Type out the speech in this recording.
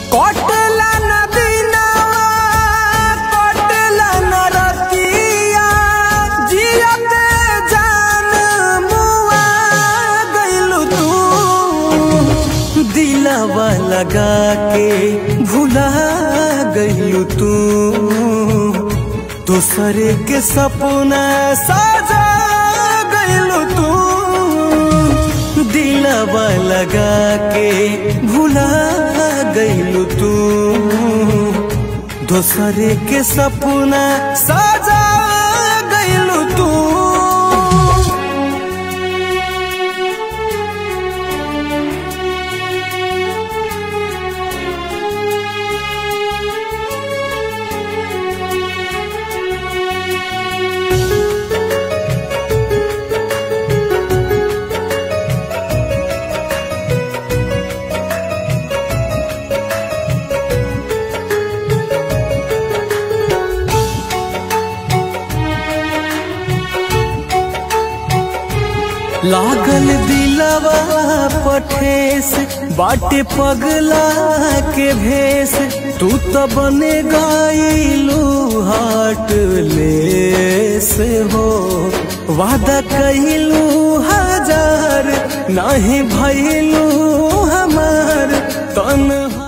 कटला न दिनवा कटला न रतिया जियते जान मुआ गइलू तू दिलवा लगा के भुला गइलू तू दूसरे के सपना साजा गइलू तू दिलवा लगा के भुला गइलू तू दूसरे के सपना साजा गइलू तू लागल दिलवा पठेस बाटे पगला के भेस तू तो बने गाइलू हाट लेस हो वादा कइलू हजार नहीं भइलू हमार तन